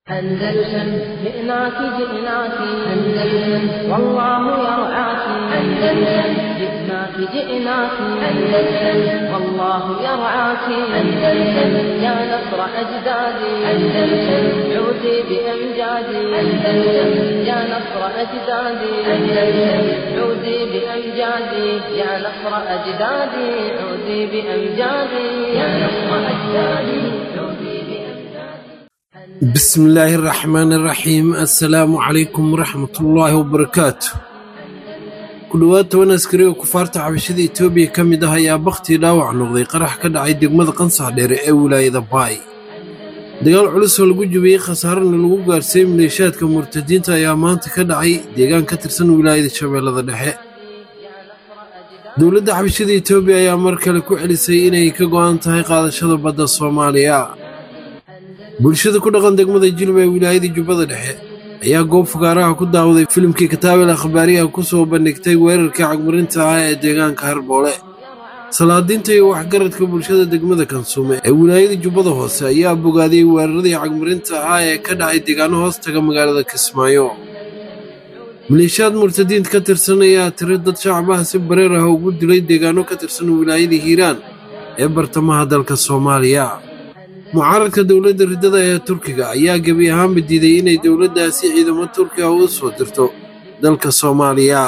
أندلسن جئناك جئناك أندلسن والله يرعاك أندلسن جئناك جئناك أندلسن والله يرعاك أندلسن يا نصر أجدادي أندلسن عودي بأمجادي أندلسن يا نصر أجدادي أندلسن عودي بأمجادي يا نصر أجدادي عودي بأمجادي يا نصر أجدادي عودي بأمجادي بسم الله الرحمن الرحيم السلام عليكم ورحمة الله وبركاته ku dhowaad toban askari oo kufaarta xabashada etoobiya ka mid ah ayaa bakhtii dhaawac noqday qarax ka dhacay degmada qansax dheere ee wilaayada baay dagaal culus oo lagu jabiyey khasaarana lagu gaarsiiyey maleeshaadka murtadiinta ayaa maanta ka dhacay deegaan ka tirsan wilaayada shabeellada dhexe dowladda xabashada etoobiya ayaa mar kale ku celisay inay ka go'an tahay qaadashada badda soomaaliya bulshada ku dhaqan degmada jilba ee wilaayada jubbada dhexe ayaa goob fugaaraha ku daawaday filimkii kataabel akhbaariyaha ku soo bandhigtay weerarkii cagmarinta ah ee deegaanka harboole salaadiinta iyo waxgaradka bulshada degmada kansuume ee wilaayada jubbada hoose ayaa bogaadiyey weeraradii cagmarinta ah ee ka dhacay deegaano hoos taga magaalada kismaayo maleeshiyaad murtadiinta ka tirsan ayaa tiri dad shacbaha si bareer ah ugu dilay deegaano ka tirsan wilaayada hiiraan ee bartamaha dalka soomaaliya mucaaradka dowladda riddada ee turkiga ayaa gebi ahaanba diiday inay dowladdaasi ciidamo turki ah u soo dirto dalka soomaaliya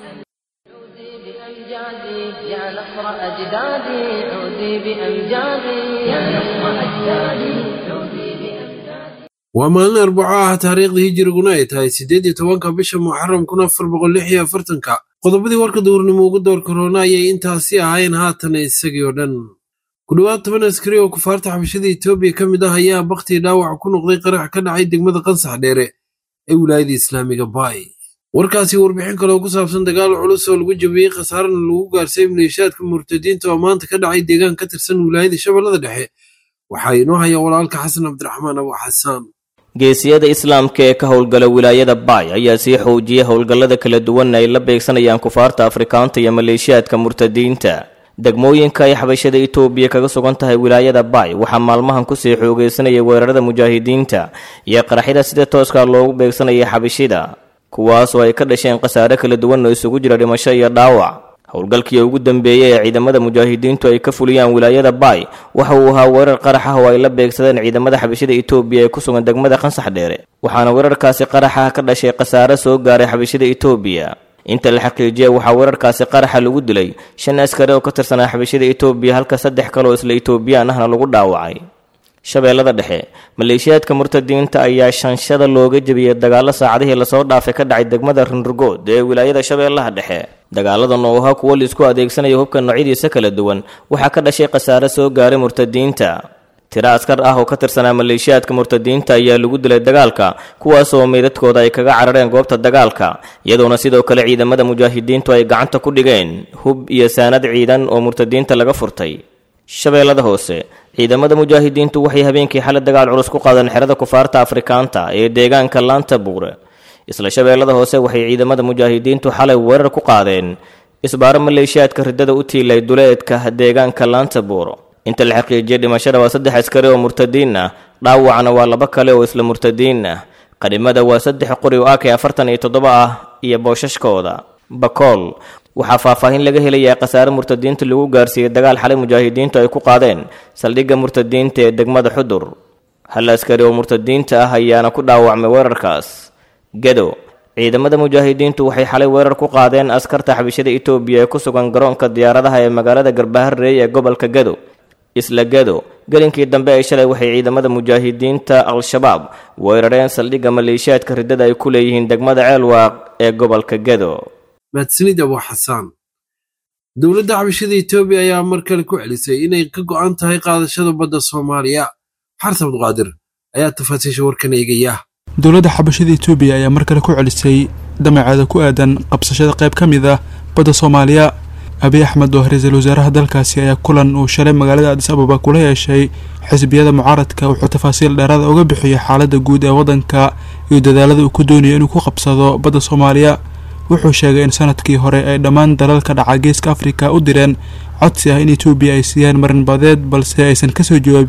بأمجادي يا نصر أجدادي عودي بأمجادي يا نصر أجدادي عودي بأمجادي waa maalin arbaco ah taariikhda hijiriguna ay tahay siddeed iyo tobanka bisha muxaram kun afar boqol lix iyo afartanka qodobadii warka duurnimo ugu door korona ayay intaasi ahayn haatan isagii oo dhan ku dhowaad toban askari oo kufaarta xabashada etoobiya ka mid ah ayaa bakhtii dhaawac ku noqday qarax ka dhacay degmada qansax dheere ee wilaayada islaamiga baay warkaasi warbixin kaloo ku saabsan dagaal culus oo lagu jabiyey khasaarana lagu gaarsiiyey maleeshaadka murtadiinta oo maanta ka dhacay deegaan ka tirsan wilaayada shabeellada dhexe waxaa inoo haya walaalka xasan cabdiraxmaan abu xasaan geesiyada islaamka ee ka howlgala wilaayada baay ayaa sii xoojiyay howlgallada kala duwan ay la beegsanayaan kufaarta afrikaanta iyo maleeshiyaadka murtadiinta degmooyinka ay xabashada itoobiya kaga sugan tahay wilaayada baay waxaa maalmahan kusii xoogeysanayay weerarada mujaahidiinta iyo qaraxyada sida tooska loogu beegsanayay xabashida kuwaasoo ay ka dhasheen khasaare kala duwan oo isugu jira dhimasho iyo dhaawac howlgalkii ugu dambeeyey ee ciidamada mujaahidiintu ay ka fuliyaan wilaayada baay waxa uu ahaa weerar qarax ah oo ay la beegsadeen ciidamada xabashada itoobiya ee ku sugan degmada qansax dheere waxaana weerarkaasi qaraxa ka dhashay khasaare soo gaaray xabashada itoobiya inta la xaqiijiyay waxaa weerarkaasi qaraxa lagu dilay shan askari oo ka tirsanaa xabashada itoobiya halka saddex kale oo isla itoobiyaan ahna lagu dhaawacay shabeellada dhexe maleeshiyaadka murtadiinta ayaa shanshada looga jebiyey dagaalo saacadihii lasoo dhaafay ka dhacay degmada rinrugood ee wilaayada shabeellaha dhexe dagaaladan oo ahaa kuwo laisku adeegsanayo hubka noocyadiisa kala duwan waxaa ka dhashay khasaare soo gaaray murtadiinta tiro askar ah oo ka tirsanaa maleeshiyaadka murtadiinta ayaa lagu dilay dagaalka kuwaasoo meydadkooda ay kaga carareen goobta dagaalka iyadoona sidoo kale ciidamada mujaahidiintu ay gacanta ku dhigeen hub iyo saanad ciidan oo murtadiinta laga furtay shabeellada hoose ciidamada mujaahidiintu waxay habeenkii xalay dagaal culus ku qaadeen xerada kufaarta afrikaanta ee deegaanka laanta buure isla shabeellada hoose waxay ciidamada mujaahidiintu xalay weerar ku qaadeen isbaaro maleeshiyaadka riddada u tiilay duleedka deegaanka laanta buuro inta la xaqiijiyay dhimashada waa saddex askari oo murtadiin ah dhaawacna waa laba kale oo isla murtadiin ah qadhimada waa saddex qori oo ak afartan iyo toddoba ah iyo boosashkooda bakool waxaa faahfaahin laga helayaa khasaare murtadiinta lagu gaarsiiyey dagaal xalay mujaahidiintu ay ku qaadeen saldhigga murtadiinta ee degmada xudur hal askari oo murtadiinta ah ayaana ku dhaawacmay weerarkaas gedo ciidamada mujaahidiintu waxay xalay weerar ku qaadeen askarta xabishada itoobiya ee ku sugan garoonka diyaaradaha ee magaalada garbaharreey ee gobolka gedo isla gedo gelinkii dambe ay shalay waxay ciidamada mujaahidiinta al-shabaab weerareen saldhigga maleeshiyaadka riddada ay ku leeyihiin degmada ceelwaaq ee gobolka gedo mahadsanid abu xasaan dowladda xabashada etoobiya ayaa mar kale ku celisay inay ka go'an tahay qaadashada badda soomaaliya xarta abduqaadir ayaa tafaasiisha warkan eegaya dowladda xabashada etoobiya ayaa mar kale ku celisay damaceeda ku aadan qabsashada qayb ka mid ah badda soomaaliya abiy axmed oo ra-iisul wasaaraha dalkaasi ayaa kulan uu shalay magaalada adis ababa kula yeeshay xisbiyada mucaaradka wuxuu tafaasiil dheeraada uga bixiyay xaaladda guud ee waddanka iyo dadaalada uu ku doonayo inuu ku qabsado badda soomaaliya wuxuu sheegay in sanadkii hore ay dhammaan dalalka dhaca geeska afrika u direen codsi ah in etoobiya ay siiyaan marinbadeed balse aysan kasoo jawaabin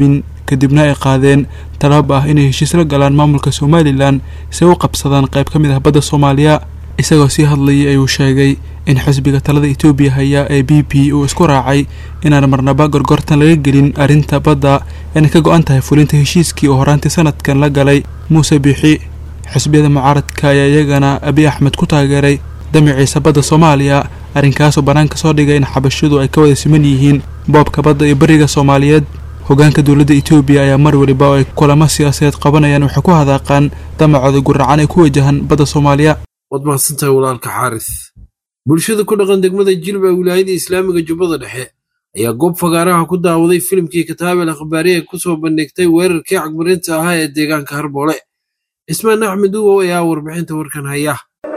kadibna ay qaadeen talaab ah inay heshiis la galaan maamulka somalilan si ay u qabsadaan qayb ka mid ah badda soomaaliya isagoo sii hadlayay ayuu sheegay in xisbiga talada etoobiya haya ee b p uu isku raacay inaan marnaba gorgortan laga gelin arrinta badda inay ka go-an tahay fulinta heshiiskii oo horaantii sanadkan la galay muuse biixi xisbiyada mucaaradka ayaa iyagana abiy axmed ku taageeray damaciisa badda soomaaliya arrinkaasoo bannaanka soo dhigay in xabashidu ay ka wada siman yihiin boobka badda iyo beriga soomaaliyeed hogaanka dowladda etoobiya ayaa mar weliba oo ay kulamo siyaasadeed qabanayaan waxay ku hadaaqaan damacooda guracan ee ku wajahan badda soomaaliya waad mahadsantahay walaalka xaaris bulshada ku dhaqan degmada jilba wilaayada islaamiga jubbada dhexe ayaa goob fagaaraha ku daawaday filimkii kataabel akhbaariye ku soo bandhigtay weerarkii cagmarinta ahaa ee deegaanka harboole cismaan axmed uwow ayaa warbixinta warkan haya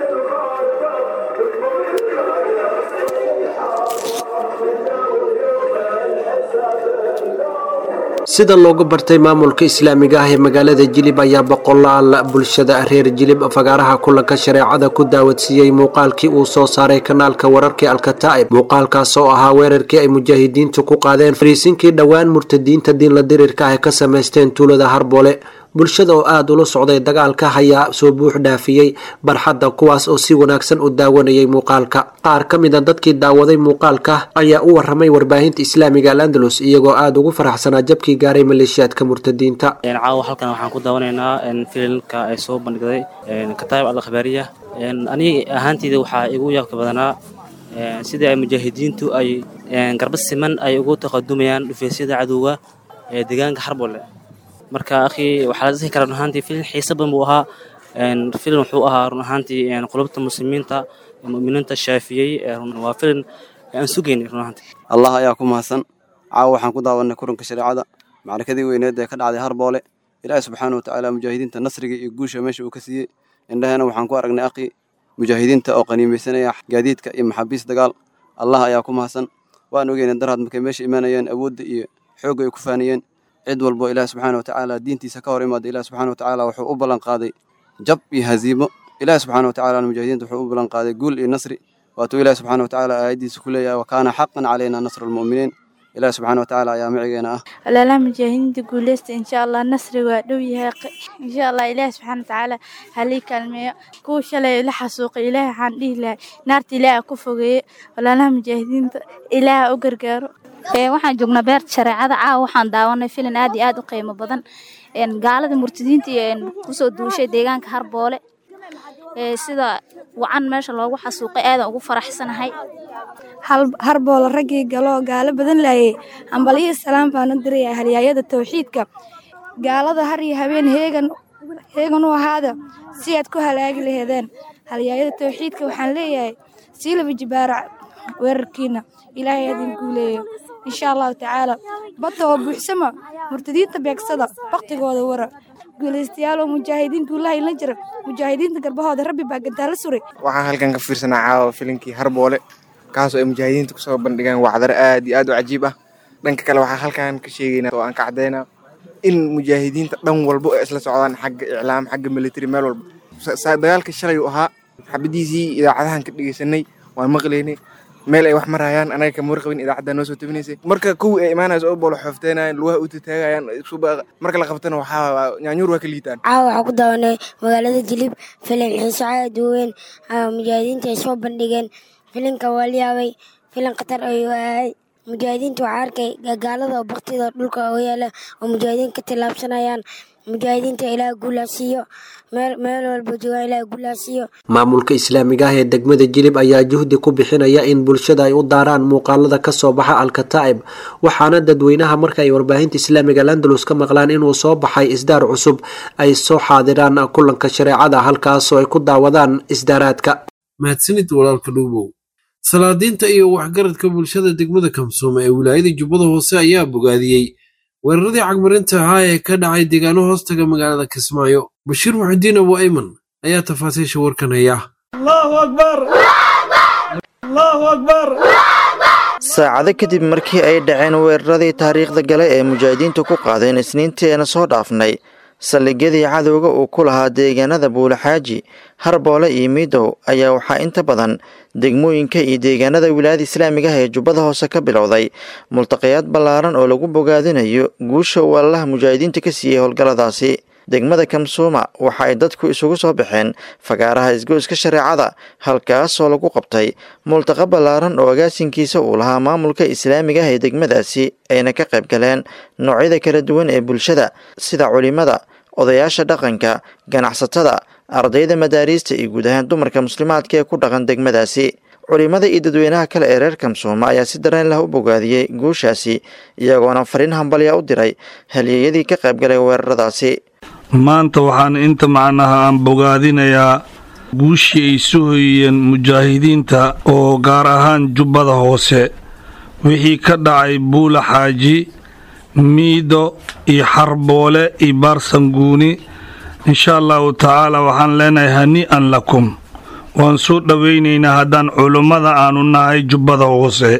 sida loogu bartay maamulka islaamiga ah ee magaalada jilib ayaa boqolaal bulshada reer jilib fagaaraha kulanka shareecada ku daawadsiiyey muuqaalkii uu soo saaray kanaalka wararkii alkataa'ib muuqaalkaas oo ahaa weerarkii ay mujaahidiintu ku qaadeen fariisinkii dhowaan murtadiinta diinla dirirka ah ka samaysteen tuulada harboole bulshada oo aada ula socday dagaalka ayaa soo buux dhaafiyey barxadda kuwaas oo si wanaagsan u daawanayay muuqaalka qaar ka mid a dadkii daawaday muuqaalka ayaa u waramay warbaahinta islaamiga al andalus iyagoo aada ugu faraxsanaa jabkii gaaray maleeshiyaadka murtadiinta caawa halkan waxaan ku daawanaynaa filimka ay soo bandhigday kataayib al akhbaariya aniga ahaanteyda waxaa igu yaabka badanaa sidii ay mujaahidiintu ay garba siman ay ugu taqadumayaan dhufeysyada cadowga ee deegaanka xarbole marka akhi waxaa la dhihi karaa run ahaantii filin xiisa badan buu ahaa filin wuxuu ahaa run ahaantii qulubta muslimiinta mu'miniinta shaafiyey waa filin aan sugaynay run ahaantii allah ayaa ku mahadsan caawa waxaan ku daawanay kulanka shareecada macrakadii weyneed ee ka dhacday harboole ilaahi subxaana wa tacaala mujaahidiinta nasriga iyo guusha meesha uu ka siiyey indhahena waxaan ku aragnay akhi mujaahidiinta oo qaniimaysanaya gaadiidka iyo maxaabiis dagaal allah ayaa ku mahadsan waan ogeynay daraad markay meesha imaanayeen awoodda iyo xoogga ay ku faaniyeen cid walbo ilaah subxaana wa tacaala diintiisa ka hor imaada ilaah subxaana wa tacaala wuxuu u ballan qaaday jab iyo haziimo ilaah subxaana wa tacaala mujaahidiinta wuxuu u ballan qaaday guul iyo nasri waatuu ilaah subxaana wa tacaala aayaddiisa ku leeyahay wa kaana xaqan calayna nasru lmu'miniin ilaah subxaana wa tacaala ayaa macigeena ah walaalaha mujaahidiinta guuleysta insha allah nasri waa dhow yahay insha allah ilaah subxaana watacaala halii kaalmeeyo kuwa shalay la xasuuqay ilaah waxaan dhihi lahay naarta ilaah ku fogeeye walaalaha mujaahidiinta ilaah u gargaaro waxaan joognaa beerta shareecada caawa waxaan daawanay filin aad iyo aad u qiimo badan gaalada murtadiinta kusoo duushay deegaanka harboole sida wacan meesha loogu xasuuqay aadan ugu faraxsanahay harboole raggii galoo gaalo badan laayay hambalyihi salaam baan u diraya halyaayada tawxiidka gaalada har iyo habeen heegan heegan u ahaada si aad ku halaagi laheedeen halyaayada tawxiidka waxaan leeyahay siilaba jibaarac weerarkiina ilaahay adin guuleeyo insha allahu tacaala badda oo buuxsama murtadiinta beegsada baktigooda wara guulaystayaal oo mujaahidiin guulaha inla jira mujaahidiinta garbahooda rabbi baa gantaala suray waxaan halkan ka fiirsanaa caawa filinkii harboole kaasoo ay mujaahidiinta kusoo bandhigaan wacdaro aad iyo aad u cajiib ah dhanka kale waxaa halkan ka sheegaynaa oo aan ka caddaynaa in mujaahidiinta dhan walbo ay isla socdaan xagga iclaam xagga military meel walba dagaalka shalay uu ahaa xabadiisii idaacadahan ka dhegeysanay waan maqlaynay meel ay wax marayaan anaga kama warqabin idaacadda noo soo tabinaysay marka kuwii ay imaanayso oo boolo xoofteenayaan lugaha u tataagayaan marka la qabtana waxaa nyaanyuur waa ka liitaan caawa waxaa ku daawanay magaalada jilib filim xiiso aad u weyn mujaahidiinta ay soo bandhigeen filinka waa la yaabay filin khatar ayuu ahay mujaahidiinta waxaa arkay gagaalada oo baktida dhulka oo yaala oo mujaahidiin ka tillaabsanayaan mujaahidiinta ilaah guulaasiiyo meel walba joogaan ilaah guulaasiiyo maamulka islaamiga ah ee degmada jilib ayaa juhdi ku bixinaya in bulshada ay u daaraan muuqaalada ka soo baxa alkataa'ib waxaana dadweynaha marka ay warbaahinta islaamiga landalus ka maqlaan inuu soo baxay isdaar cusub ay soo xaadiraan kulanka shareecada halkaasoo ay ku daawadaan isdaaraadka mahadsanid walaalka dhuubow salaadiinta iyo waxgaradka bulshada degmada kamsoome ee wilaayada jubbada hoose ayaa bogaadiyey weeraradii cagmarinta ahaa ee ka dhacay deegaano hoostaga magaalada kismaayo bashiir muxudiin abu ayman ayaa tafaasiisha warkan haya saacado kadib markii ay dhaceen weeraradii taariikhda gale ee mujaahidiintu ku qaadeen isniinteena soo dhaafnay saldhigyadii cadowga uu ku lahaa deegaanada buulaxaaji harboole iyo miidow ayaa waxaa inta badan degmooyinka iyo deegaanada wilaayada islaamiga ah ee jubbada hoose ka bilowday multaqayaad ballaaran oo lagu bogaadinayo guusha uu allaha mujaahidiinta ka siiyey howlgalladaasi degmada kamsuuma waxa ay dadku isugu soo baxeen fagaaraha isgoyska shareecada halkaasoo lagu qabtay multaqa ballaaran oo agaasinkiisa uu lahaa maamulka islaamiga ah ee degmadaasi ayna ka qayb galeen noocyada kala duwan ee bulshada sida culimada odayaasha dhaqanka ganacsatada ardayda madaariista iyo guud ahaan dumarka muslimaadka ee ku dhaqan degmadaasi culimada iyo dadweynaha kale ee reer kamsuuma ayaa si dareen lah u bogaadiyey guushaasi iyagoona fariin hambalya u diray halyeeyadii ka qaybgalay weeraradaasi maanta waxaan inta macnaha aan bogaadinayaa guushii ay soo hoyiyeen mujaahidiinta oo gaar ahaan jubbada hoose wixii ka dhacay buula xaaji miido iyo xarboole iyo baarsanguuni insha allahu tacaala waxaan leenahay hanii'an lakum waan soo dhowaynaynaa haddaan culummada aanu nahay jubbada hoose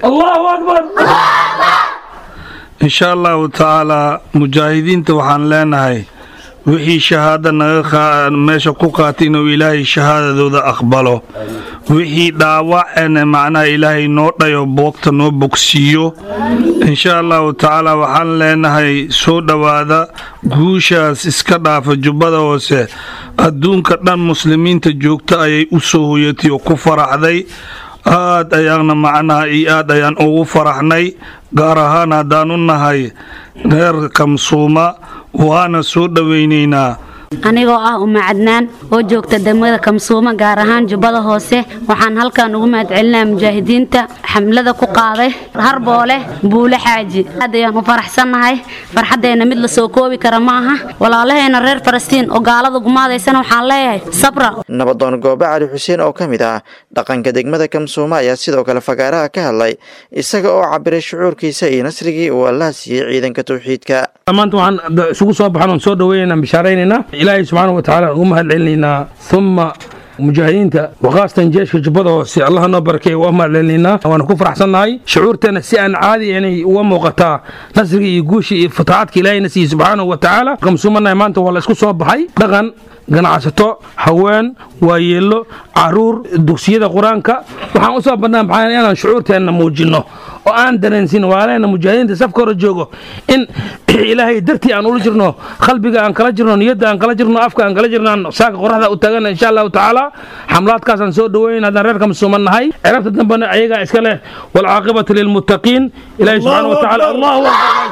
insha allahu tacaalaa mujaahidiinta waxaan leenahay wixii shahaada naga meesha ku qaatay inuu ilaahay shahaadadooda aqbalo wixii dhaawacena macnaha ilaahay noo dhayo boogta noo bogsiiyo insha allahu tacaala waxaan leenahay soo dhowaada guushaas iska dhaafa jubbada hoose adduunka dhan muslimiinta joogta ayay u soo hoyatay oo ku faraxday aad ayaana macnaha iyo aad ayaan ugu faraxnay gaar ahaan haddaan u nahay reer kamsuuma waana soo dhowaynaynaa anigoo ah uma cadnaan oo joogta degmada kamsuuma gaar ahaan jubbada hoose waxaan halkan ugu mahadcelinaa mujaahidiinta xamlada ku qaaday harboole buule xaaji aad ayaan u faraxsannahay farxaddeenna mid la soo koobi kara ma aha walaalaheena reer falastiin oo gaalada gumaadaysana waxaan leeyahay sabra nabadoon goobe cali xuseen oo ka mid ah dhaqanka degmada kamsuuma ayaa sidoo kale fagaaraha ka hadlay isaga oo cabiray shucuurkiisa iyo nasrigii uu allaha siiyey ciidanka tawxiidka maanta waxaan isugu soo baxan oon soo dhaweynaynaa bishaaraynaynaa ilaahay subxaana wa tacaala ugu mahad celinaynaa uma mujaahidiinta waqaastan jeeshka jubbada hoose allaha noo barakeey waa mahad celinaynaa waana ku faraxsannahay shucuurteena si aan caadi inay uga muuqataa nasriga iyo guusha iyo fataacadka ilaahayna siiyey subxaanahu wa tacaala kamsuumanahay maanta waa la isku soo baxay dhaqan ganacsato haween waayeello caruur dugsiyada qur-aanka waxaan u soo badnaa maxaa inaan shucuurteenna muujinno oo aan dareensin waaleena mujaahidiinta safka hore joogo in ilaahay dartii aan ula jirno qalbiga aan kala jirno niyadda aan kala jirno afka aan kala jirno aan saaka qoraxda u taagana insha allahu tacaala xamlaadkaasaan soo dhaweyn haddaan reerka musuuman nahay cirabta dambena ayagaa iska leh walcaaqibatu lilmuttaqiin ilaahay subxaana wa tacaala allahu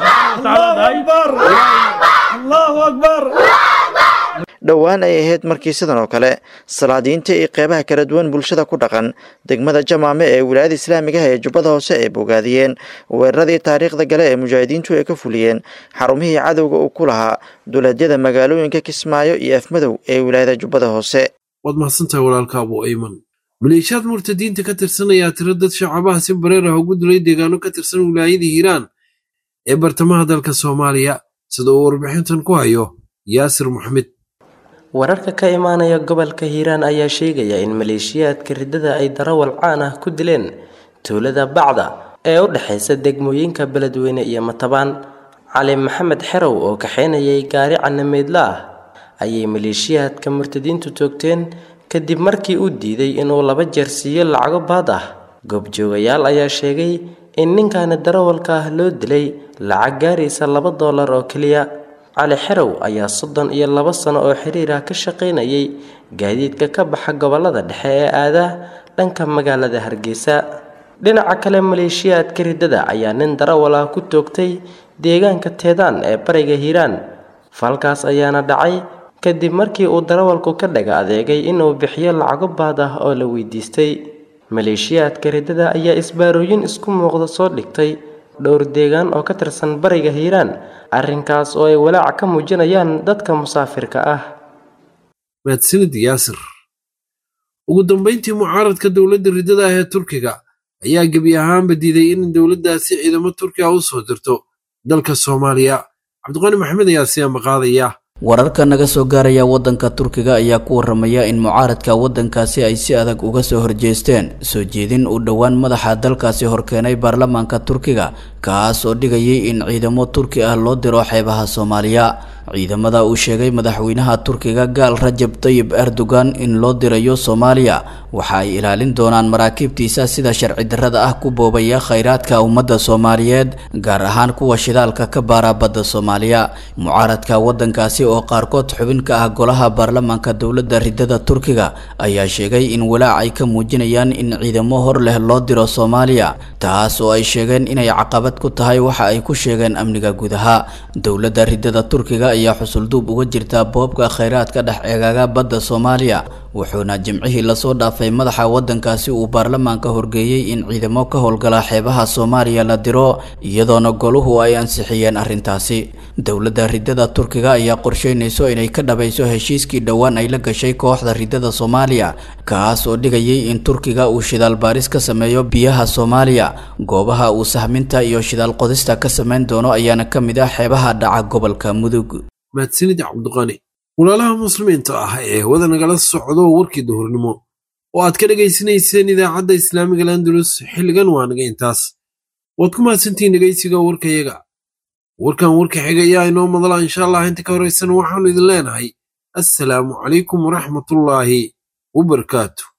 allahu akbar dhowaan ay ahayd markii sidan oo kale salaadiinta iyo qeybaha kala duwan bulshada ku dhaqan degmada jamaame ee wilaayada islaamiga ah ee jubbada hoose ay bogaadiyeen weeraradii taariikhda gale ee mujaahidiintu ay ka fuliyeen xarumihii cadowga uu ku lahaa duleedyada magaalooyinka kismaayo iyo afmadow ee wilaayada jubbada hoose waad mahadsantahay walaalka abu ayman maleeshiyaad murtadiinta ka tirsan ayaa tiro dad shacabaha si bareer ah ugu dilay deegaano ka tirsan wilaayada hiiraan ee bartamaha dalka soomaaliya sida uu warbixintan ku hayo yaasir maxmed wararka ka imaanaya gobolka hiiraan ayaa sheegaya in maleeshiyaadka riddada ay darawal caan ah ku dileen tuulada bacda ee u dhexaysa degmooyinka beledweyne iyo matabaan cali maxamed xerow oo kaxaynayay gaari canameydla ah ayay maleeshiyaadka murtadiintu toogteen kadib markii uu diiday inuu laba jeer siiyo lacago baad ah goobjoogayaal ayaa sheegay in ninkaani darawalka ah loo dilay lacag gaaraysa laba doolar oo keliya cali xerow ayaa soddon iyo laba sano oo xiriir ah ka shaqaynayay gaadiidka ka baxa gobolada dhexe ee aadaa dhanka magaalada hargeysa dhinaca kale maleeshiyaadka riddada ayaa nin darawal ah ku toogtay deegaanka teedaan ee bariga hiiraan falkaas ayaana dhacay kadib markii uu darawalku ka dhaga adeegay inuu bixiyo lacago baad ah oo la weydiistay maleeshiyaadka riddada ayaa isbaarooyin isku muuqda soo dhigtay dhowr deegaan oo ka tirsan bariga hiiraan arrinkaas oo ay walaaca ka muujinayaan dadka musaafirka ah mahadsanid yaasir ugu dambayntii mucaaradka dowladda riddada ah ee turkiga ayaa gebi ahaanba diiday in dowladdaasi ciidamo turkiga u soo dirto dalka soomaaliya cabdiqani maxamed ayaa si amaqaadaya wararka naga soo gaaraya waddanka turkiga ayaa ku waramaya in mucaaradka waddankaasi ay si adag uga soo horjeesteen soo jeedin uu dhowaan madaxa dalkaasi horkeenay baarlamaanka turkiga kaas oo dhigayay in ciidamo turki ah loo diro xeebaha soomaaliya ciidamada uu sheegay madaxweynaha turkiga gaal rajab tayib erdogan in loo dirayo soomaaliya waxa ay ilaalin doonaan maraakiibtiisa sida sharci darrada ah ku boobaya khayraadka ummadda soomaaliyeed gaar ahaan kuwa shidaalka ka baara badda soomaaliya mucaaradka wadankaasi oo qaarkood xubin ka ah golaha baarlamaanka dowladda ridada turkiga ayaa sheegay in walaac ay ka muujinayaan in ciidamo hor leh loo diro soomaaliya taas oo ay sheegeen inay caqabad ku tahay waxa ay ku sheegeen amniga gudaha dowladda ridada turkiga ayaa xusulduub uga jirta boobka khayraadka dhex eegaaga badda soomaaliya wuxuuna jimcihii lasoo dhaafay madaxa wadankaasi uu baarlamaanka horgeeyey in ciidamo ka howlgala xeebaha soomaaliya la diro iyadoona goluhu ay ansixiyeen arrintaasi dowladda ridada turkiga ayaa qorsheynayso inay ka dhabayso heshiiskii dhowaan ay la gashay kooxda ridada soomaaliya kaas oo dhigayay in turkiga uu shidaal baaris ka sameeyo biyaha soomaaliya goobaha uu sahminta iyo shidaal qodista ka sameyn doono ayaana ka mid ah xeebaha dhaca gobolka mudug mahadsanid cabdiqani walaalaha muslimiinta ah ee wada nagala socdo warkii duhurnimo oo aad ka dhegaysanayseen idaacadda islaamiga landulus xilligan waa naga intaas waad ku mahadsantihiin dhegaysiga warkayaga warkan warka xiga ayaa inoo madala insha allah inta ka horaysan waxaanu idin leenahay assalaamu calaykum waraxmatullaahi wabarakaatu